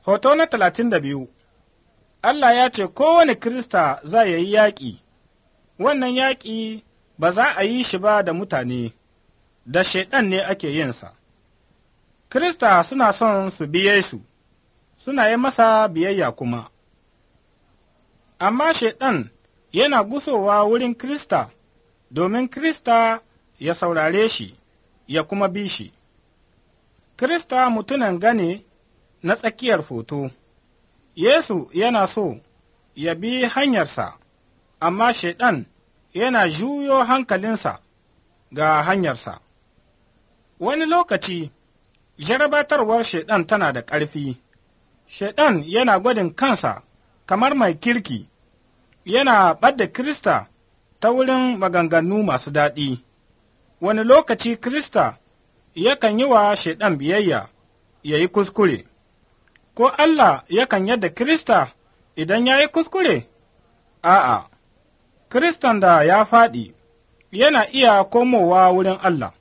Hoto na talatin da biyu Allah ya ce kowane Kirista za ya yi yaƙi, wannan yaƙi ba za a yi shi ba da mutane, da Shaiɗan ne ake yinsa. Kirista suna son su biye su, suna yi masa biyayya kuma. Amma Shaiɗan yana gusowa wurin Kirista domin Kirista ya saurare shi, ya kuma bi shi. Kirista mutunan gane na tsakiyar foto, Yesu yana so ya bi hanyarsa, amma Shaiɗan yana juyo hankalinsa ga hanyarsa. Wani lokaci, jarabatarwar Shaiɗan tana da ƙarfi, Shaiɗan yana gwadin kansa kamar mai kirki, yana ɓadda Kirista ta wurin maganganu masu daɗi. Wani lokaci Kirista yakan yi wa Shaiɗan biyayya, ya yi kuskure. ko Allah yakan yadda Kirista idan ya yi kuskure? A'a, Kiristan da ya faɗi yana iya komowa wurin Allah.